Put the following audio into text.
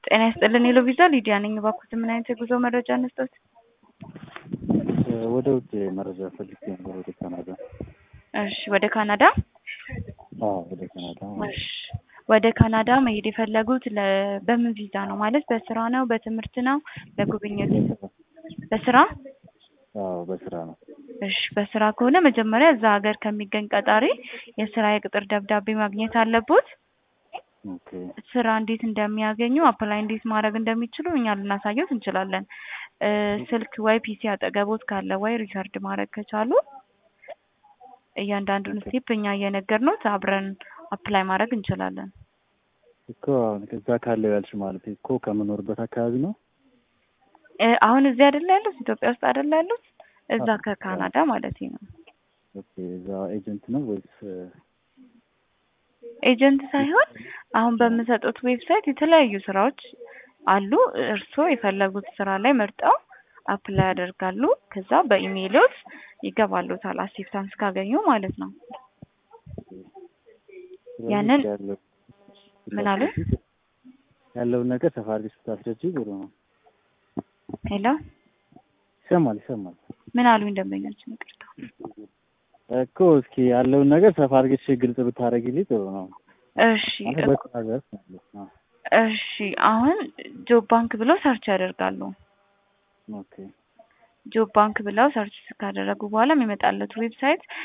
ጤና ይስጥልን ሄሎ ቪዛ ሊዲያ ነኝ። እባክዎት ምን አይነት የጉዞ መረጃ እንስጠት? ወደ ውጭ መረጃ ፈልጌ ነበር። ወደ ካናዳ። እሺ ወደ ካናዳ? አዎ ወደ ካናዳ። እሺ ወደ ካናዳ መሄድ የፈለጉት ለ- በምን ቪዛ ነው? ማለት በስራ ነው? በትምህርት ነው? ለጉብኝት? በስራ? አዎ በስራ ነው። እሺ በስራ ከሆነ መጀመሪያ እዛ ሀገር ከሚገኝ ቀጣሪ የስራ የቅጥር ደብዳቤ ማግኘት አለቦት። ኦኬ ስራ እንዴት እንደሚያገኙ አፕላይ እንዴት ማድረግ እንደሚችሉ እኛ ልናሳየት እንችላለን። እ ስልክ ወይ ፒሲ አጠገቦት ካለ ወይ ሪከርድ ማድረግ ከቻሉ እያንዳንዱን ስቴፕ እኛ እየነገርነዎት አብረን አፕላይ ማድረግ እንችላለን። እኮ አሁን እዛ ካለው ያልሽ ማለት እኮ ከምኖርበት አካባቢ ነው። እ አሁን እዚህ አይደለ ያሉት? ኢትዮጵያ ውስጥ አይደለ ያሉት? እዛ ከካናዳ ማለት ነው። ኦኬ እዛ ኤጀንት ነው ወይስ ኤጀንት ሳይሆን አሁን በምሰጡት ዌብሳይት የተለያዩ ስራዎች አሉ። እርስዎ የፈለጉት ስራ ላይ መርጠው አፕላይ ያደርጋሉ። ከዛ በኢሜይሎት ይገባሉታል አክሴፕታንስ ካገኙ ማለት ነው። ያንን ያለው ምን አሉ? ያለውን ነገር ሰፋ አድርገሽ ብታስረጂ ጥሩ ነው። ሄሎ ይሰማል ይሰማል ምን አሉኝ ደንበኛችን? ይቅርታ። እኮ እስኪ ያለውን ነገር ሰፋ አድርገሽ ግልጽ ብታደርጊልኝ ጥሩ ነው። እሺ ማለት በስራ ዘርፍ ማለት ነው። እሺ አሁን ጆብ ባንክ ብለው ሰርች ያደርጋሉ። ኦኬ ጆብ ባንክ ብለው ሰርች ካደረጉ በኋላ የሚመጣለት ዌብሳይት